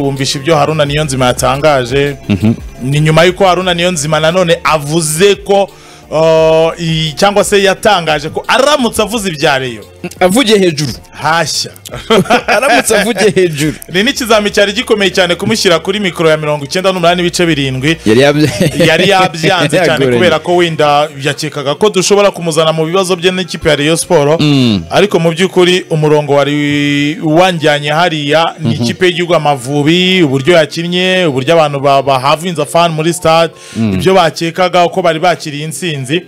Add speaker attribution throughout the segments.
Speaker 1: twumvishe ibyo haruna niyo nzima yatangaje ni nyuma y'uko haruna niyo nzima nanone avuze ko uh, i- cyangwa se yatangaje ko aramutse avuze ibya reyo
Speaker 2: avugiye hejuru
Speaker 1: hashya
Speaker 2: aramutse avugiye hejuru
Speaker 1: ni n'ikizami cyari gikomeye cyane kumushyira kuri mikoro ya mirongo icyenda n'umunani ibice birindwi
Speaker 2: yari yabye
Speaker 1: yari yabyanze cyane kubera ko wenda yakekaga ko dushobora kumuzana mu bibazo bye n'ikipe ya Rayon siporo ariko mu by'ukuri umurongo wari wanjyanye hariya ni ikipe y'igihugu amavubi uburyo yakinnye uburyo abantu ba- bahavinze afani muri stade ibyo bakekaga uko bari bakiriye intsinzi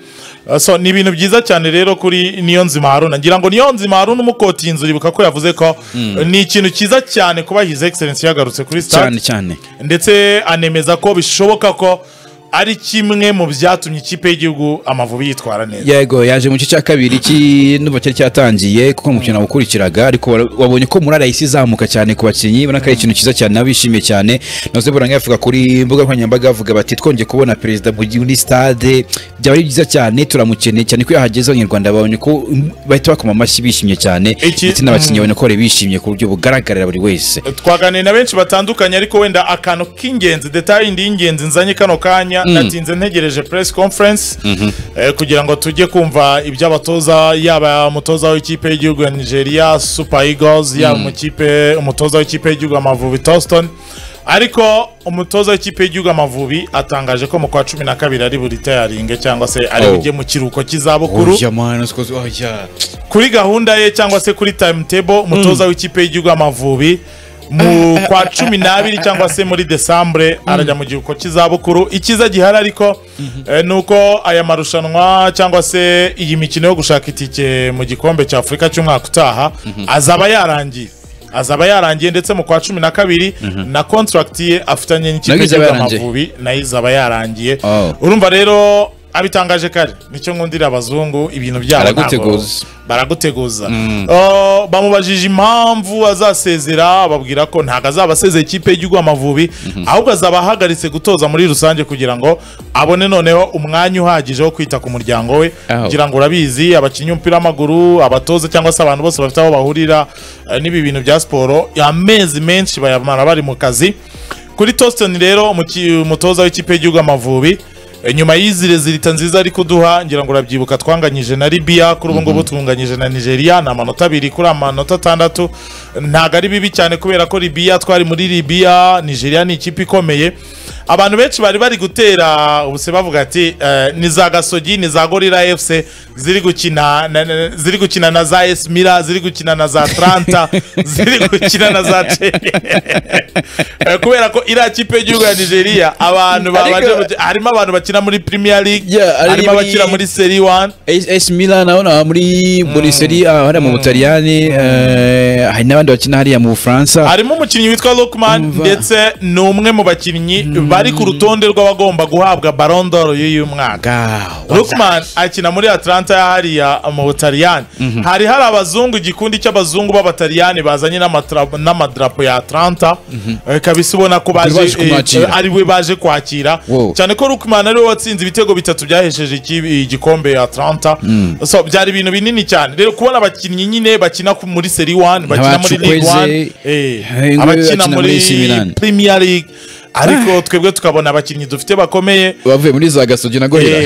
Speaker 1: Uh, so ni ibintu byiza cyane rero kuri niyo nzima haruna ngira ngo niyo nzima haruna umukotinye inzu uribuka ko yavuze ko uh, ni ikintu cyiza cyane kuba his excellence yagarutse kuri stade
Speaker 2: cyane cyane
Speaker 1: ndetse anemeza ko bishoboka ko ari kimwe mu byatumye ikipe y'igihugu amavubi yitwara neza
Speaker 2: yego yaje mu gice cya kabiri cy'induba cyari cyatangiye kuko umukino wakurikiraga ariko wara- wabonye ko murara yahise izamuka cyane ku bakinnyi ubona ko ari ikintu cyiza cyane nabo bishimiye cyane nazo buranga yavuga kuri imbuga nkoranyambaga avuga bati twongeye kubona perezida Bugi muri stade byaba ari byiza cyane turamukeneye cyane ko iyo ahageze abanyarwanda babonye ko mm, bahita bakoma amashyi bishimye cyane
Speaker 1: Iki-
Speaker 2: ndetse n'abakinnyi babona ko bari bishimye ku buryo bugaragarira buri wese
Speaker 1: twaganiriye na benshi batandukanye ariko wenda akantu k'ingenzi detaye indi y'ingenzi nzanye kano kanya natinze ntegereje press conference eh, kugira ngo tujye kumva ibyo abatoza yaba umutoza w'ikipe y'igihugu ya nigeria super eagles yaba umukipe- umutoza w'ikipe y'igihugu amavubi toston ariko umutoza w'ikipe y'igihugu amavubi atangaje ko mu kwa cumi na kabiri ari buri tayaringe cyangwa se ari
Speaker 2: Oh.
Speaker 1: bujye mu kiruhuko cy'izabukuru
Speaker 2: Oya, man, sikozi, oya.
Speaker 1: kuri gahunda ye cyangwa se kuri timetable umutoza w'ikipe y'igihugu amavubi mu kwa cumi n'abiri cyangwa se muri desambure arajya mu gihugu cy'izabukuru icyiza gihari ariko eh, ni uko aya marushanwa cyangwa se iyi mikino yo gushaka itike mu gikombe cya afurika cy'umwaka utaha azaba yarangiye azaba yarangiye ndetse mu kwa cumi na kabiri na kontragiti ye afitanye n'ikipe
Speaker 2: Nayo izaba
Speaker 1: y'igihugu
Speaker 2: yarangiye.
Speaker 1: amavubi nayo izaba yarangiye
Speaker 2: Oh.
Speaker 1: urumva rero abitangaje kare nicyo nkundira abazungu ibintu byabo ntabwo-
Speaker 2: Baraguteguza.
Speaker 1: baraguteguza Uh, bamubajije impamvu azasezera babwira ko ntabwo azaba asezeye ikipe y'igihugu amavubi ahubwo azaba ahagaritse gutoza muri rusange kugira ngo abone noneho umwanya uhagije wo kwita ku muryango we
Speaker 2: Aho.
Speaker 1: kugira ngo urabizi abakinnyi b'umupira w'amaguru abatoza cyangwa se abantu bose bafite aho bahurira eh, n'ibi bintu bya siporo amezi menshi bayamara bari mu kazi kuri Toston rero umuki- umutoza w'ikipe y'igihugu amavubi eh, nyuma y'izi rezilita nziza ari kuduha ngira ngo urabyibuka twanganyije na Libya kuri ubu ngubu twunganyije na Nigeria ni amanota abiri kuri amanota atandatu ntabwo ari bibi cyane kubera ko Libya twari muri Libya Nigeria ni ikipe ikomeye abantu benshi bari bari gutera ubuse bavuga ati eh, ni za gasogi ni za gorira fc ziri gukina na- na- ziri gukina na za esi mira ziri gukina na za atlanta ziri gukina na za chelsea Eh, kubera ko iriya kipe y'igihugu ya nigeria abantu
Speaker 2: Ariko-
Speaker 1: babanje mu- harimo abantu bakina muri premier league
Speaker 2: Yeah, ari
Speaker 1: harimo
Speaker 2: muri-
Speaker 1: abakina muri seri wani
Speaker 2: AS AS Milan naona muri Bundesliga hariya mu Butaliyani eh, hari n'abandi bakina hariya mu Bufaransa
Speaker 1: harimo umukinnyi witwa Lukman
Speaker 2: Umva.
Speaker 1: ndetse ni umwe mu bakinnyi bari ku rutonde rw'abagomba guhabwa Ballon d'Or y'uyu mwaka
Speaker 2: Ga-
Speaker 1: Lukman akina muri Atlanta hariya mu Butaliyani hari hari abazungu igikundi cy'abazungu b'abataliyani bazanye n'amatra- n'amadarapo ya Atlanta Eh, kabisa ubona ko baje
Speaker 2: baje
Speaker 1: eh,
Speaker 2: kumwakira.
Speaker 1: ari we baje kwakira
Speaker 2: Wow.
Speaker 1: cyane ko Lukman ari we watsinze ibitego bitatu byahesheje iki- igikombe ya Atlanta so byari ibintu binini cyane rero kubona abakinnyi nyine bakina ku- muri Seri 1 bakina muri League
Speaker 2: Abacukweze,
Speaker 1: 1 eh,
Speaker 2: eh,
Speaker 1: abakina
Speaker 2: bakina muri
Speaker 1: muri
Speaker 2: AC Milan.
Speaker 1: Premier League ariko twebwe tukabona abakinnyi dufite bakomeye
Speaker 2: bavuye muri za gasogi na gorira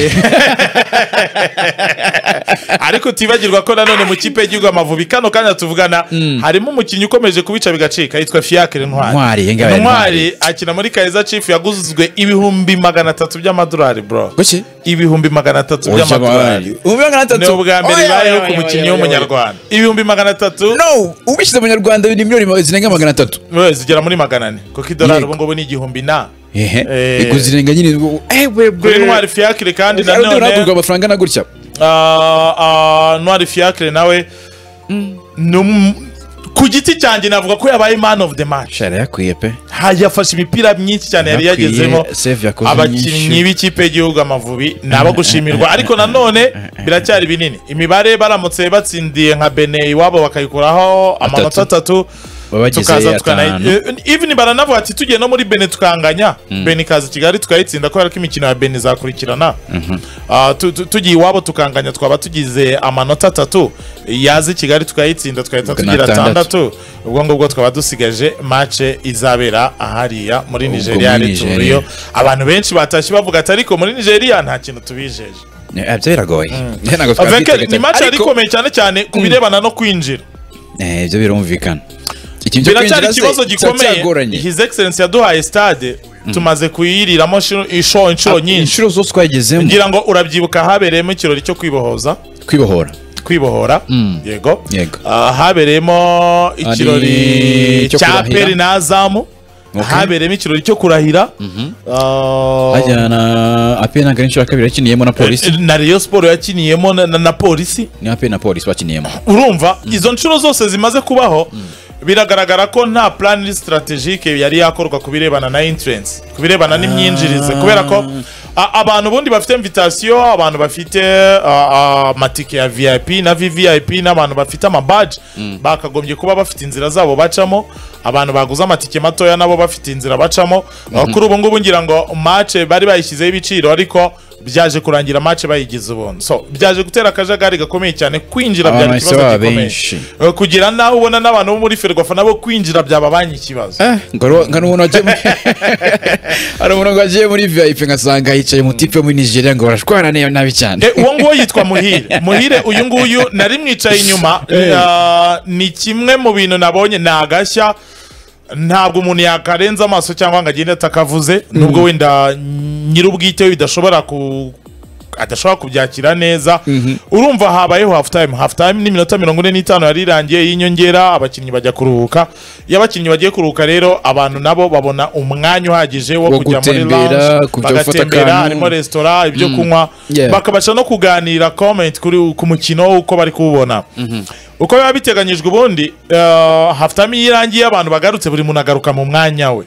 Speaker 1: ariko utibagirwa ko nanone mu kipe y'igihugu amavubi kano kanya tuvugana harimo umukinnyi ukomeje kubica bigacika yitwa fiyakire ntwari
Speaker 2: Ntwari, iyi ngiyi
Speaker 1: ntwari akina muri kaiza chief yaguzwe ibihumbi magana atatu by'amadolari bro
Speaker 2: Goki?
Speaker 1: ibihumbi magana atatu by'amadolari
Speaker 2: Ubwo magana atatu.
Speaker 1: ni ubwa mbere
Speaker 2: Oya,
Speaker 1: bibayeho
Speaker 2: oya,
Speaker 1: ku
Speaker 2: oya,
Speaker 1: mukinnyi
Speaker 2: oya,
Speaker 1: w'umunyarwanda ibihumbi magana atatu
Speaker 2: No, ubishyize mu Nyarwanda ni miliyoni ma- zirenga magana atatu.
Speaker 1: we, zigera muri magana ane kuko idolari
Speaker 2: Yego.
Speaker 1: ubu ngubu ni igihumbi na
Speaker 2: Ehe.
Speaker 1: Eh.
Speaker 2: Ego zirenga nyine. Eh webwe.
Speaker 1: kuri ntwari fiyakire kandi nanone
Speaker 2: uragurwa amafaranga na gutya.
Speaker 1: Ah, ah, ntwari fiacre nawe ni um- ku giti cyanjye navuga ko yabaye man of the match
Speaker 2: Shara yakwiye pe.
Speaker 1: Ha- yafashe imipira myinshi cyane yari
Speaker 2: Yakwiye,
Speaker 1: yagezemo
Speaker 2: save yakoze
Speaker 1: abakinnyi
Speaker 2: nyinshi.
Speaker 1: b'ikipe y'igihugu amavubi ni abo gushimirwa ariko nanone biracyari binini imibare baramutse batsindiye nka bene iwabo bakayikuraho amanota atatu
Speaker 2: baba bagize
Speaker 1: tukaza tukana
Speaker 2: atanu
Speaker 1: eh, even baranavuga ati tugiye no muri bene tukanganya bene ikaza i kigali tukayitsinda kubera ko imikino ya bene izakurikirana Ah, tu- tu- tugiye iwabo tukanganya twaba tugize amanota atatu yaza i kigali tukayitsinda tukahita
Speaker 2: Magana
Speaker 1: tugira
Speaker 2: atandatu.
Speaker 1: atandatu ubwo ngubwo twaba dusigaje mace izabera ahariya muri
Speaker 2: Ubwo
Speaker 1: nigeria
Speaker 2: muri
Speaker 1: ariyo abantu benshi batashye bavuga ati ariko muri nigeria nta kintu tubijeje
Speaker 2: Eh, ibyo biragoye Eh, ntabwo
Speaker 1: Avec-
Speaker 2: twabyitegaga
Speaker 1: ni mace
Speaker 2: cyane.
Speaker 1: yari ikomeye cyane cyane ku birebana no kwinjira
Speaker 2: Eh, ibyo birumvikana ikintu cyo
Speaker 1: biracyari
Speaker 2: kwinjira se
Speaker 1: ikibazo
Speaker 2: kiba
Speaker 1: gikomeye
Speaker 2: cyagoranye
Speaker 1: his excellence yaduhaye stade tumaze kuyiriramo shiro- inshuro inshuro nyinshi
Speaker 2: inshuro zose twagezemo
Speaker 1: ngira ngo urabyibuka habereyemo ikirori cyo kwibohoza
Speaker 2: kwibohora
Speaker 1: kwibohora yego
Speaker 2: Yego.
Speaker 1: Ah, habereyemo ikirori
Speaker 2: cyo
Speaker 1: cya
Speaker 2: kurahira.
Speaker 1: peri n'azamu
Speaker 2: Okay.
Speaker 1: habereyemo ikirori cyo kurahira Ah,
Speaker 2: hajyana na ape ntabwo ari inshuro ya kabiri yakiniyemo na polisi
Speaker 1: na Rayon Sport yakiniyemo na- na na polisi
Speaker 2: ni ape na polisi bakiniyemo
Speaker 1: urumva izo nshuro zose zimaze kubaho biragaragara ko nta plan strategique yari yakorwa ku birebana na entrance ku birebana n'imyinjirize kubera ko a- abantu ubundi bafite invitation abantu bafite a- amatike ya vip na vvip n'abantu bafite amabaji bakagombye kuba bafite inzira zabo bacamo abantu baguze amatike matoya nabo bafite inzira bacamo kuri ubu ngubu ngira ngo match bari bayishyizeho ibiciro ariko byaje kurangira match bayigize ubundi so byaje gutera akajagari gakomeye cyane kwinjira byari
Speaker 2: Abamahise
Speaker 1: ikibazo
Speaker 2: baba
Speaker 1: gikomeye
Speaker 2: benshi.
Speaker 1: Eh, kugera naho ubona n'abantu bo muri ferwafa nabo kwinjira byababanye ikibazo
Speaker 2: nkana umuntu wagiye muri- hari umuntu ngo wagiye muri vip ngasanga yicaye mu tipe muri nigeria ngo barashwana neza nabi cyane
Speaker 1: Eh, uwo nguwo yitwa muhire muhire uyu nguyu nari mwicaye inyuma ah, ni kimwe mu bintu nabonye ni agashya ntabwo umuntu yakarenza amaso cyangwa ngo agende atakavuze nubwo wenda nyir'ubwite we bidashobora ku adashobora kubyakira neza urumva habayeho half time half time ni minota mirongo ine n'itanu yari irangiye y'inyongera abakinnyi bajya kuruhuka iyo abakinnyi bagiye kuruhuka rero abantu nabo babona umwanya uhagije wo
Speaker 2: Wo
Speaker 1: kujya muri
Speaker 2: gutembera,
Speaker 1: lounge
Speaker 2: kujya gufata
Speaker 1: bagatembera
Speaker 2: akantu.
Speaker 1: harimo resitora ibyo kunywa
Speaker 2: Yeah.
Speaker 1: bakabasha no kuganira comment kuri ku mukino uko bari kuwubona uko biba biteganyijwe ubundi eh, half time iyo irangiye abantu bagarutse buri muntu agaruka mu mwanya we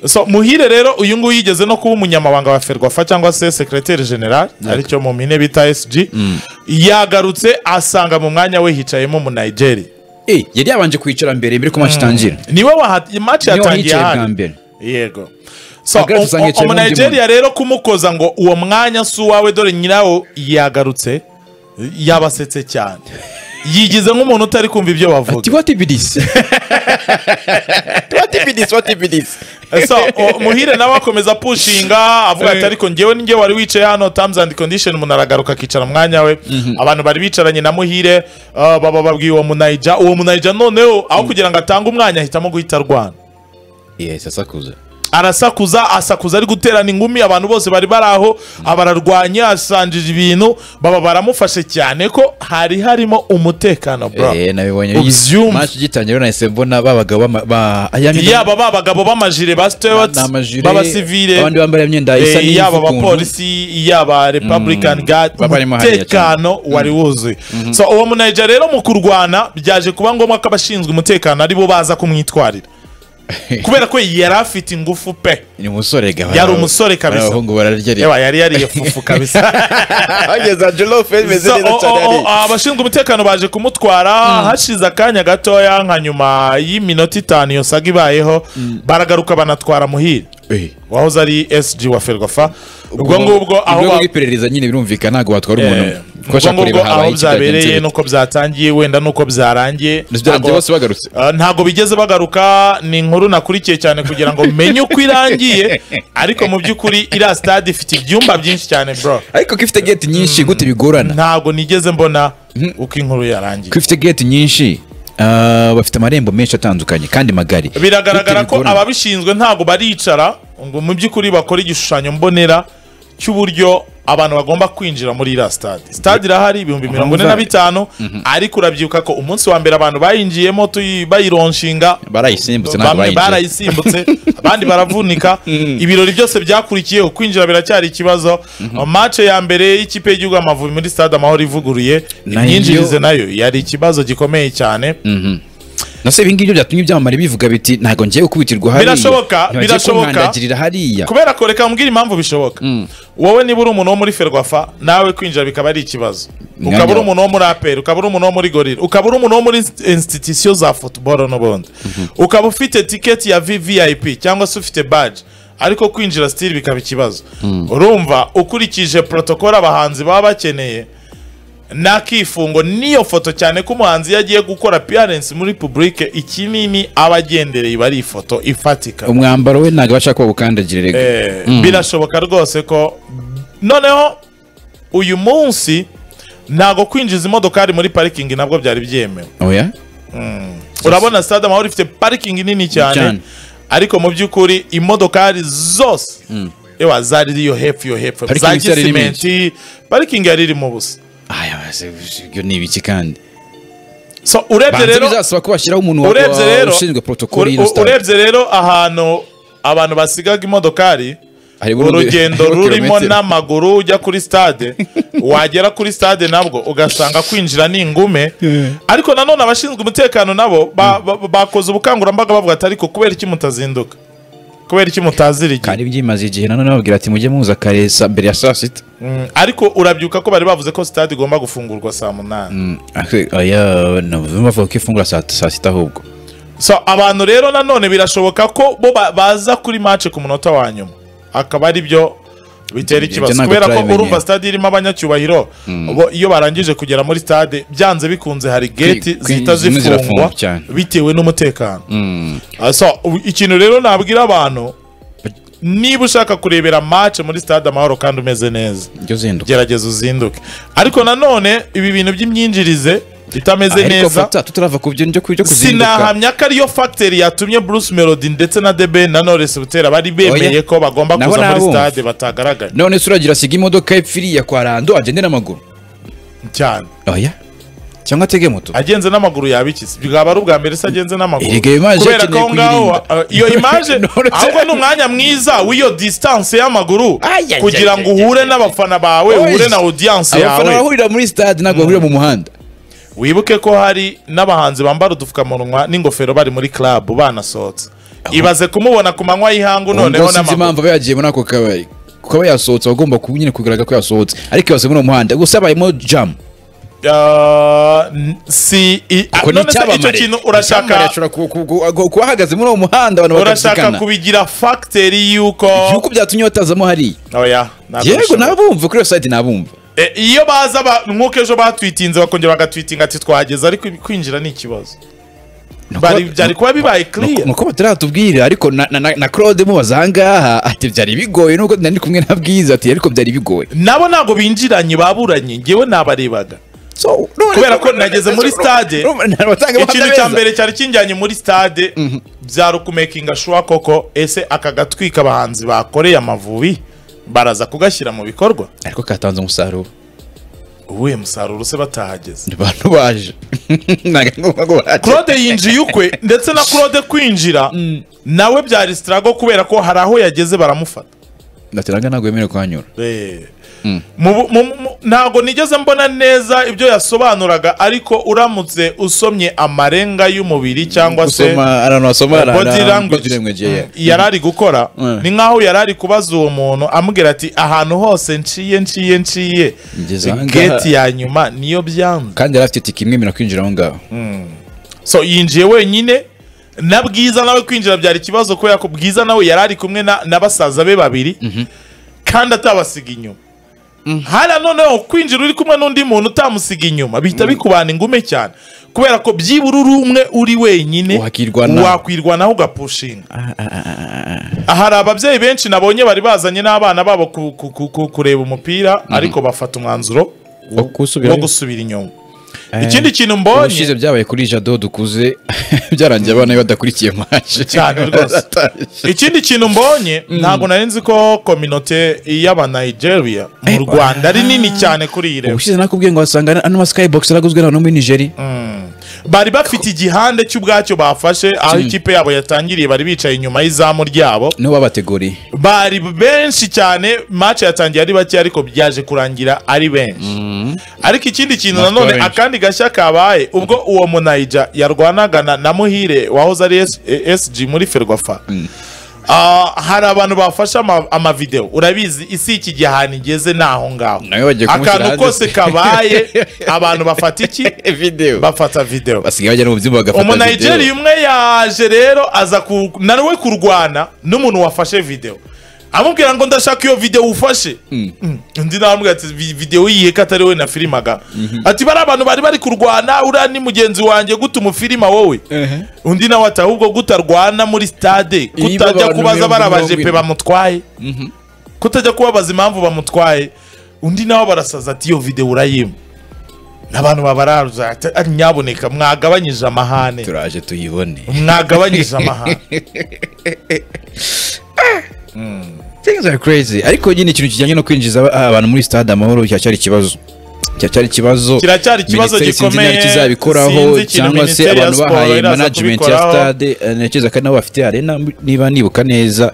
Speaker 1: so muhire rero uyu nguyu yigeze no kuba umunyamabanga wa ferwafa cyangwa se secretaire general aricyo mu mpine bita sg yagarutse asanga mu mwanya we hicayemo umunayigeri
Speaker 2: Eh, yari yabanje kwicara mbere mbere ko match itangira
Speaker 1: niwe waha- match
Speaker 2: niwe
Speaker 1: yatangiye
Speaker 2: wahicaye bwa
Speaker 1: ahandi
Speaker 2: mbere
Speaker 1: yego so
Speaker 2: Agarutse usanga yicaye mu wundi
Speaker 1: umunigeria rero kumukoza ngo uwo mwanya si uwawe dore nyirawo yagarutse yabasetse cyane yigize nk'umuntu utari kumva ibyo bavuga
Speaker 2: tibatibidisi tibatibidisi tibatibidisi
Speaker 1: so o- muhire nawe akomeza pushinga avuga ati ariko ngewe ninge wari wicaye hano terms and condition umuntu aragaruka akicara mu mwanya we abantu bari bicaranye na muhire uh, baba babwiye uwo munayija uwo munayija noneho aho kugira ngo atange umwanya ahitamo guhita arwana
Speaker 2: yes asakuza
Speaker 1: arasakuza asakuza ari guterana ingumi abantu bose bari bari aho abararwanya asanjije ibintu baba baramufashe cyane ko hari harimo umutekano bro
Speaker 2: eh nabibonye
Speaker 1: ubyumva.
Speaker 2: match igitangira nahise mbona babagabo bama- ba ayamina
Speaker 1: yaba ba bagabo b'amajire ba stewart b'abasivile
Speaker 2: abandi bambaye imyenda isa
Speaker 1: eh,
Speaker 2: n'ivu
Speaker 1: yaba
Speaker 2: ukuntu.
Speaker 1: abapolisi yaba republican guard
Speaker 2: Baba barimo hariya
Speaker 1: umutekano wari wuzuye so uwo munayija rero mu kurwana byaje kuba ngombwa ko abashinzwe umutekano aribo baza kumwitwarira kubera ko yari afite ingufu pe
Speaker 2: ni umusore gaba
Speaker 1: Yari umusore kabisa.
Speaker 2: abahungu bararya rero
Speaker 1: yewe yari yariye fufu kabisa
Speaker 2: bageza jolof
Speaker 1: So, o- o- o- abashinzwe umutekano baje kumutwara hashize akanya gatoya nka nyuma y'iminota itanu iyo saga ibayeho baragaruka banatwara muhire wahoze ari sg wa ferwafa ubwo ngubwo aho ba-
Speaker 2: iperereza nyine birumvikana ntabwo watwara umuntu
Speaker 1: Eh,
Speaker 2: umwe
Speaker 1: ubwo
Speaker 2: Kuko ashaka
Speaker 1: ngubwo
Speaker 2: kureba habaye
Speaker 1: aho
Speaker 2: ikiganiro
Speaker 1: byabereye
Speaker 2: cye.
Speaker 1: nuko byatangiye wenda nuko byarangiye
Speaker 2: byarangiye
Speaker 1: Ntabwo-
Speaker 2: bose bagarutse
Speaker 1: Uh, ntago bigeze bagaruka ni inkuru nakurikiye cyane kugira ngo menye uko irangiye ariko mu by'ukuri iriya stade ifite ibyumba byinshi cyane bro
Speaker 2: ariko ko ifite geti nyinshi gute bigorana
Speaker 1: ntabwo nigeze mbona uko inkuru yarangiye
Speaker 2: ko ifite geti nyinshi ah, bafite amarembo menshi atandukanye kandi magari
Speaker 1: biragaragara
Speaker 2: Gute
Speaker 1: ko
Speaker 2: bigorana?
Speaker 1: ababishinzwe ntabwo baricara ngo mu by'ukuri bakore igishushanyo mbonera cy'uburyo abantu bagomba kwinjira muri iriya stade stade irahari ibihumbi mirongo ine na bitanu ariko urabyibuka ko umunsi wa mbere abantu bayinjiyemo tuyi- bayironshinga
Speaker 2: barayisimbutse ntabwo
Speaker 1: bamwe
Speaker 2: bayinjira
Speaker 1: barayisimbutse abandi baravunika ibirori byose byakurikiyeho kwinjira biracyari ikibazo match ya mbere y'ikipe y'igihugu y'amavubi muri stade amahoro ivuguruye
Speaker 2: Nayo-
Speaker 1: imyinjirize nayo yari ikibazo gikomeye cyane
Speaker 2: nase ibi ngibyo byatumye ibyamamare bivuga biti ntabwo ngiye gukubitirwa hariya
Speaker 1: Birashoboka,
Speaker 2: ntibagiye
Speaker 1: birashoboka.
Speaker 2: kunkandagirira hariya
Speaker 1: kubera ko reka mbwira impamvu bishoboka wowe niba uri umuntu wo muri ferwafa nawe kwinjira bikaba ari ikibazo
Speaker 2: Mwanya
Speaker 1: ukaba uri
Speaker 2: wa-
Speaker 1: umuntu wo muri aperi ukaba uri umuntu wo muri gorira ukaba uri umuntu wo muri insititisiyo za futuboro n'ubundi ukaba ufite tiketi ya vvip cyangwa se ufite baji ariko kwinjira sitiri bikaba ikibazo urumva ukurikije protokolo abahanzi baba bakeneye n'akifungo n'iyo foto cyane ko umuhanzi iyo agiye gukora appearance muri publike ikinini aba agendereye iba ari ifoto ifatika
Speaker 2: umwambaro we ntabwo abasha kuba bukandagirira
Speaker 1: Eh, birashoboka rwose ko noneho uyu munsi ntago kwinjiza imodokari muri parikingi nabwo byari byemewe
Speaker 2: oya
Speaker 1: urabona stade amahoro ifite parikingi nini cyane
Speaker 2: Cyane.
Speaker 1: ariko mu by'ukuri imodokari zose ewa zari yo hepfo yo hepfo za
Speaker 2: Parikingi zari ari nyinshi.
Speaker 1: gisimenti parikingi yari irimo ubusa
Speaker 2: aya se, ibyo ni ibiki kandi
Speaker 1: so urebye
Speaker 2: banze
Speaker 1: rero
Speaker 2: bizasaba ko bashyiraho umuntu wa-
Speaker 1: urebye
Speaker 2: wa-
Speaker 1: rero
Speaker 2: ushinzwe protokoli
Speaker 1: ure-
Speaker 2: y'ino stade.
Speaker 1: urebye rero ahantu abantu basigaga imodokari
Speaker 2: Hariho urundi-
Speaker 1: urugendo
Speaker 2: hariho
Speaker 1: rurimo
Speaker 2: kilometero.
Speaker 1: n'amaguru ujya kuri stade wagera kuri stade nabwo ugasanga kwinjira ni ingume ariko nanone abashinzwe umutekano nabo ba- ba- bakoze ubukangurambaga bavuga ati ariko kubera iki mutazinduka kubera iki mutazira igihe
Speaker 2: kandi byimaze igihe nanone bababwira ati mujye muza kare sa- mbere ya saa sita
Speaker 1: Mm, ariko urabyuka ko bari bavuze ko stade igomba gufungurwa saa munani
Speaker 2: Mm, ake- oya navuze bavuga ko ifungura saa saa sita ahubwo
Speaker 1: so abantu rero nanone birashoboka ko bo ba- baza kuri match ku munota wa nyuma akaba ari byo bitera
Speaker 2: Ibyo
Speaker 1: ikibazo
Speaker 2: ntabwo
Speaker 1: kubera ko
Speaker 2: turabimenyera.
Speaker 1: urumva stade irimo abanyacyubahiro bo iyo barangije kugera muri stade byanze bikunze hari gate
Speaker 2: kwi-
Speaker 1: zihita
Speaker 2: zimwe
Speaker 1: zifungwa
Speaker 2: zirafungwa cyane.
Speaker 1: bitewe n'umutekano Ah, so u- ikintu rero nabwira abantu niba ushaka kurebera match muri stade amahoro kandi umeze neza
Speaker 2: ibyo zinduka
Speaker 1: gerageza uzinduke ariko nanone ibi bintu by'imyinjirize itameze
Speaker 2: ariko
Speaker 1: neza
Speaker 2: fata tutarava ku byo njya ku byo kuzinduka
Speaker 1: sinahamya ko ariyo fagiteri yatumye bruce melody ndetse na debe na knowless butera bari bemeye
Speaker 2: Oya.
Speaker 1: ko bagomba
Speaker 2: Nabo
Speaker 1: kuza muri
Speaker 2: nabumva.
Speaker 1: stade batagaragara
Speaker 2: none se uragira asiga imodoka epfiriya kwa rando agende n'amaguru
Speaker 1: cyane
Speaker 2: oya cyangwa atege moto
Speaker 1: agenze n'amaguru yabikize bwaba ari ubwa mbere se agenze n'amaguru
Speaker 2: Erega iyo image
Speaker 1: kubera ko
Speaker 2: akeneye
Speaker 1: aho ngaho
Speaker 2: kuyirinda.
Speaker 1: uh, iyo imaje
Speaker 2: None se-
Speaker 1: ahubwo ni umwanya mwiza w'iyo distance y'amaguru
Speaker 2: Ay, ay,
Speaker 1: kugira
Speaker 2: ay,
Speaker 1: ngo
Speaker 2: ay,
Speaker 1: uhure n'abafana bawe uhure
Speaker 2: Oya.
Speaker 1: na audience
Speaker 2: abafana
Speaker 1: yawe
Speaker 2: bahurira muri stade ntabwo bahurira mu muhanda
Speaker 1: wibuke ko hari n'abahanzi bambara udupfukamunwa n'ingofero bari muri club banasohotse ibaze kumubona ku manywa y'ihangu noneho
Speaker 2: ubwo sinzi
Speaker 1: n'amaguru
Speaker 2: impamvu aba yagiye muri ako kabari kuko aba yasohotse aba agomba ku- nyine kugaragara ko yasohotse ariko yose muri uwo muhanda gusa abayemo jamu
Speaker 1: Ah, n- si i- ah,
Speaker 2: Ako ni
Speaker 1: none se icyo
Speaker 2: icyamamare.
Speaker 1: kintu
Speaker 2: Icyamamare
Speaker 1: urashaka
Speaker 2: ashobora ku- ku- ku- ku- kuba ahagaze muri uwo muhanda abantu
Speaker 1: urashaka
Speaker 2: bakabyigana
Speaker 1: kubigira fagiteri y'uko
Speaker 2: yuko byatumye batazamo hariya
Speaker 1: oya ntabwo
Speaker 2: yego
Speaker 1: bishoboka.
Speaker 2: nabumva kuri iyo sayidi nabumva
Speaker 1: Eh, iyo baza ba- nk'uko ejo batwitinze bakongera bagatwitinga ati twageze ariko kwinjira ni ikibazo Bari- byari kuba bibaye clear
Speaker 2: nuko bataratubwira ariko na- na- na na claude mubaza ahangaha ati byari bigoye nubwo nari kumwe na bwiza ati ariko byari bigoye
Speaker 1: nabo ntabwo binjiranye baburanye ngewe nabarebaga
Speaker 2: So,
Speaker 1: Kubera ko nageze muri stade, ikintu cya
Speaker 2: mbere
Speaker 1: mbere cyari kinjyanye muri stade byari ukumekinga shuwa koko ese aka gatwika abahanzi bakoreye amavubi baraza kugashyira mu bikorwa
Speaker 2: ariko katanze umusaruro
Speaker 1: uwuhe musaruro se batahageze
Speaker 2: abantu baje Ntabwo ari ngombwa ko baje.
Speaker 1: claude yinjiye ukwe ndetse na claude kwinjira nawe byari sitarago kubera ko hari aho yageze baramufata
Speaker 2: ndatiranga ntabwo yemerewe kuhanyura
Speaker 1: Eh. Mu- mu- mu- ntabwo nigeze mbona neza ibyo yasobanuraga ariko uramutse usomye amarenga y'umubiri cyangwa se
Speaker 2: gusoma ahantu wasoma
Speaker 1: body language mm, yari ari gukora
Speaker 2: Mm.
Speaker 1: ni nkaho yari ari kubaza uwo muntu amubwira ati ahantu hose nciye nciye nciye
Speaker 2: Ngeze aha ngaha."
Speaker 1: geti ya nyuma niyo byanze
Speaker 2: kandi yari afite tike imwemerera kwinjira aho ngaho
Speaker 1: so yinjiye wenyine na bwiza nawe kwinjira byari ikibazo kubera ko bwiza nawe yari ari kumwe na, na basaza be babiri kandi atabasiga inyuma hariya noneho kwinjira uri kumwe n'undi muntu utamusiga inyuma bihita bikubana ingume cyane kubera ko byibura uri umwe uri wenyine
Speaker 2: Wakwirwanaho.
Speaker 1: wakwirwanaho ugapushinga hari ababyeyi benshi nabonye bari bazanye n'abana babo ku- ku- ku- ku- kureba umupira ariko bafata umwanzuro
Speaker 2: Wo gusubirayo.
Speaker 1: wo gusubira inyuma ikindi kintu mbonye
Speaker 2: ubushize byabaye kuri jado dukuze byarangiye abana be badakurikiye maje
Speaker 1: cyane rwose
Speaker 2: Baratashye.
Speaker 1: ikindi kintu mbonye ntabwo nari nzi ko kominote y'abanigeria mu rwanda ari nini cyane kuri iyi rero
Speaker 2: ubushize nakubwiye ngo wasanga ano ma skybox araguzwe na hano muri nigeria
Speaker 1: bari bafite igihande cy'ubwacyo bafashe aho ikipe yabo yatangiriye bari bicaye inyuma y'izamu ryabo
Speaker 2: nibo babateguriye
Speaker 1: bari benshi cyane match yatangiye ari bake ariko byaje kurangira ari benshi ariko ikindi kintu
Speaker 3: Amatwi
Speaker 1: nanone
Speaker 3: benshi.
Speaker 1: akandi gashya kabaye ubwo uwo munayija yarwanaga na- na muhire wahoze ari S- eh, sg muri ferwafa Ah, hari abantu bafashe ama- amavidewo urabizi isi iki gihe ahantu igeze ni aho ngaho
Speaker 2: Nawe bagiye kumushyira
Speaker 1: akantu
Speaker 2: hanze
Speaker 1: kose
Speaker 2: se.
Speaker 1: kabaye abantu bafata iki
Speaker 2: videwo
Speaker 1: bafata videwo
Speaker 2: basigaye bajya no mu byumba bagafata
Speaker 1: umunayigeriya umwe yaje rero aza ku- na we kurwana n'umuntu wafashe videwo amubwira ngo ndashaka iyo videwo ufashe Mm. undi nawe amubwira ati "Vi- videwo yihe ko atari we nafilimaga ati bari abantu bari bari kurwana uriya ni mugenzi wanjye gute umufilima wowe undi nawe ati ahubwo gutarwana muri stade
Speaker 2: Iyo
Speaker 1: kutajya
Speaker 2: abantu
Speaker 1: kubaza
Speaker 2: mirongo
Speaker 1: barabaje
Speaker 2: irindwi.
Speaker 1: pe bamutwaye kutajya kubabaza impamvu bamutwaye undi nawe barasaza ati iyo videwo urayima abantu babararuza ati "Ah, nyaboneka mwagabanyije amahane
Speaker 2: turaje tuyibone
Speaker 1: mwagabanyije amahane
Speaker 2: things are crazy ariko nyine ikintu kijyanye no kwinjiza aba- abantu muri stade amahoro cyacyari ikibazo cyacyari ikibazo
Speaker 1: Kiracyari ikibazo
Speaker 2: Minisiteri sinzi
Speaker 1: gikomeye,
Speaker 2: ntacyo izabikuraho
Speaker 1: sinzi ikintu
Speaker 2: cyangwa se
Speaker 1: Minisiteri ya
Speaker 2: abantu
Speaker 1: Siporo
Speaker 2: bahaye
Speaker 1: iraza
Speaker 2: management ya
Speaker 1: kubikoraho.
Speaker 2: stade eh, ntekereza ko ari nabo bafite arena niba nibuka neza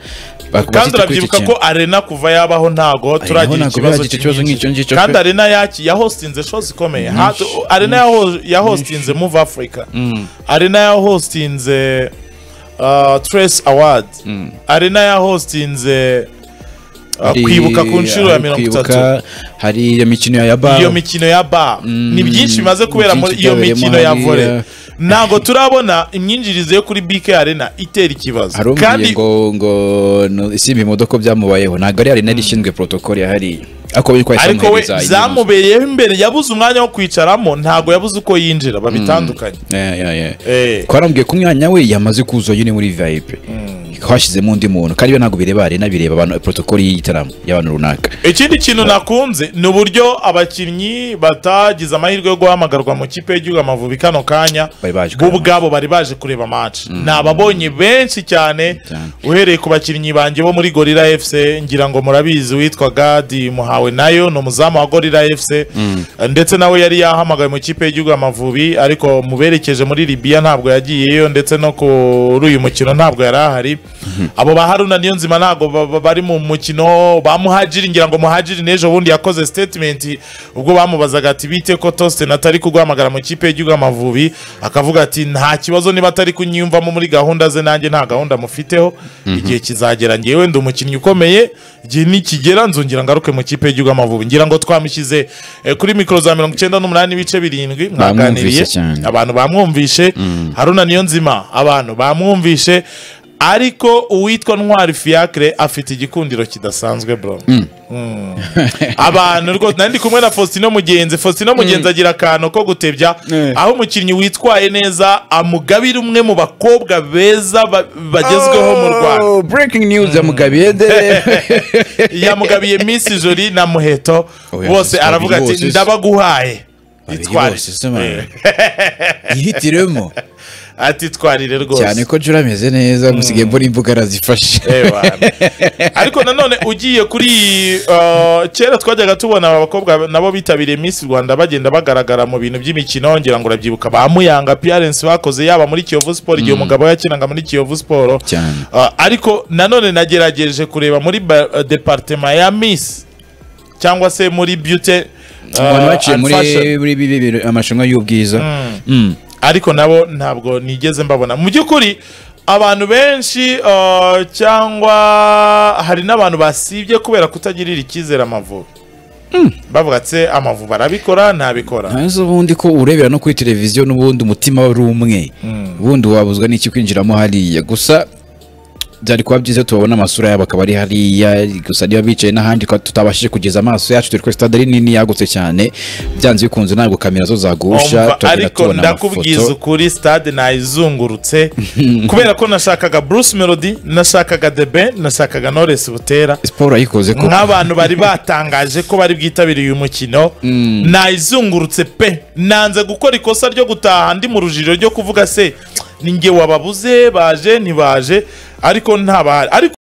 Speaker 1: kandi
Speaker 2: bak- bafite kuri iki
Speaker 1: urabyibuka
Speaker 2: kintu.
Speaker 1: ko arena kuva yabaho ntago turagira
Speaker 2: ntabwo
Speaker 1: ikibazo
Speaker 2: bagira ikibazo
Speaker 1: cy'imyinshi.
Speaker 2: nk'icyo ngicyo pe.
Speaker 1: kandi arena yaki- ya hostinze shows ikomeye Ha- arena ya ho- ya hostinze move africa arena ya hostinze uh, trace award arena ya hostinze uh,
Speaker 2: Hari-
Speaker 1: kwibuka ku nshuro ya
Speaker 2: hari
Speaker 1: mirongo
Speaker 2: kwibuka,
Speaker 1: itatu
Speaker 2: hari iyo mikino ya yaba
Speaker 1: iyo mikino ya bar ni byinshi bimaze kubera muri
Speaker 2: byinshi
Speaker 1: iyo
Speaker 2: byabereyemo
Speaker 1: mikino ya
Speaker 2: hariya.
Speaker 1: vore ntabwo turabona imyinjirize yo kuri BK Arena itera ikibazo
Speaker 2: hari umbwiye ngo ngo no- isimbi imodoka byamubayeho ntabwo ari arena yari ishinzwe protocol yahariye ariko bari kwahita
Speaker 1: ariko we
Speaker 2: bamuhereza iyi nzu.
Speaker 1: zamubereyeho imbere yabuze umwanya wo kwicaramo ntabwo yabuze uko yinjira babitandukanye
Speaker 2: Yeah, yeah, yeah.
Speaker 1: Eh.
Speaker 2: twarambwiye ko umwanya we yamaze kuzuza nyine muri vip hashyizemo undi muntu kandi iyo ntabwo bireba arena bireba abantu protocol y'igitaramo y'abantu runaka
Speaker 1: ikindi kintu nakunze ni uburyo abakinnyi batagize amahirwe yo guhamagarwa mu kipe y'igihugu Amavubi kano kanya
Speaker 2: Bari baje
Speaker 1: bo
Speaker 2: kureba
Speaker 1: ubwabo bari baje kureba match ni ababonye benshi cyane
Speaker 2: Cyane.
Speaker 1: uhereye ku bakinnyi banjye bo muri gorira fc ngira ngo murabizi witwa gadi muhawe nayo ni umuzamu wa gorira fc ndetse nawe yari yahamagaye mu kipe y'igihugu Amavubi ariko muberekeje muri libiya ntabwo yagiyeyo ndetse no kuri uyu mukino ntabwo yari ahari abo ba haruna niyo nzima ntabwo ba- ba- bari mu mukino ba muhajiri ngira ngo muhajiri n'ejo bundi yakoze statement ubwo bamubazaga ati bite ko Tosin atari kuguhamagara mu kipe y'igihugu Amavubi akavuga ati nta kibazo niba atari kunyiyumvamo muri gahunda ze nanjye nta gahunda mufiteho igihe kizagera ngewe ndi umukinnyi ukomeye igihe nikigera nzongera ngaruke mu kipe y'igihugu Amavubi ngira ngo twamushyize eh, kuri mikoro za mirongo icyenda n'umunani ibice birindwi mwaganiriye
Speaker 2: Bamwumvise cyane.
Speaker 1: abantu bamwumvishe haruna niyo nzima abantu bamwumvishe ariko uwitwa ntwari fiacre afite igikundiro kidasanzwe bro Mm. abantu rwose nari ndi kumwe na faustino mugenzi faustino mugenzi agira akantu ko gutebya aho umukinnyi witwaye neza amugabira umwe mu bakobwa beza ba- bagezweho mu rwanda
Speaker 2: Oh, breaking news yamugabiye de
Speaker 1: yamugabiye miss jolie na muheto
Speaker 2: Oya,
Speaker 1: bose
Speaker 2: babiri
Speaker 1: aravuga ati
Speaker 2: bose se.
Speaker 1: ndabaguhaye
Speaker 2: Babiri
Speaker 1: Itware.
Speaker 2: bose se mama.
Speaker 1: Eh,
Speaker 2: yihitiremo
Speaker 1: ati twarire rwose
Speaker 2: cyane ko jura ameze neza musigaye mbona imbuga arazifashe
Speaker 1: Ewa. ariko nanone ugiye kuri uh, kera twajyaga tubona aba bakobwa nabo bitabiriye Miss Rwanda bagenda bagaragara mu bintu by'imikino ngira ngo urabyibuka ba Muyanga appearance bakoze yaba muri Kiyovu Sport igihe umugabo yakinaga muri Kiyovu Sport
Speaker 2: Cyane.
Speaker 1: Uh, ariko nanone nagerageje kureba muri ba- uh, department ya Miss cyangwa se muri beauty uh,
Speaker 2: abantu baciye
Speaker 1: and
Speaker 2: muri
Speaker 1: fashion.
Speaker 2: muri bibi bintu amarushanwa y'ubwiza Mm.
Speaker 1: ariko nabo ntabwo nigeze mbabona mu by'ukuri abantu benshi uh, cyangwa hari n'abantu basibye kubera kutagirira icyizere amavubi bavuga ati "Se, amavubi arabikora ntabikora
Speaker 2: hanze ubundi ko urebera no kuri televiziyo n'ubundi umutima wari umwe ubundi wabuzwa n'iki kwinjiramo hariya gusa byari kuba byiza tubabona amasura yabo akaba ari hariya gusa niba bicaye n'ahandi tukaba tutabashije kugeza amaso yacu turi kuri stade ari nini yagutse cyane byanze bikunze ntabwo kamera zo zagusha
Speaker 1: Umva,
Speaker 2: turagenda
Speaker 1: ariko
Speaker 2: tubona
Speaker 1: ndakubwiza
Speaker 2: amafoto
Speaker 1: ukuri stade nayizungurutse kubera ko nashakaga bruce melody nashakaga debe nashakaga knowless butera
Speaker 2: siporo yayikoze ko
Speaker 1: nk'abantu bari batangaje ko bari bwitabiriye uyu mukino nayizungurutse pe nanze gukora ikosa ryo gutaha ndi mu rujiro ryo kuvuga se ni nge wababuze baje ntibaje ariko ntabahari ariko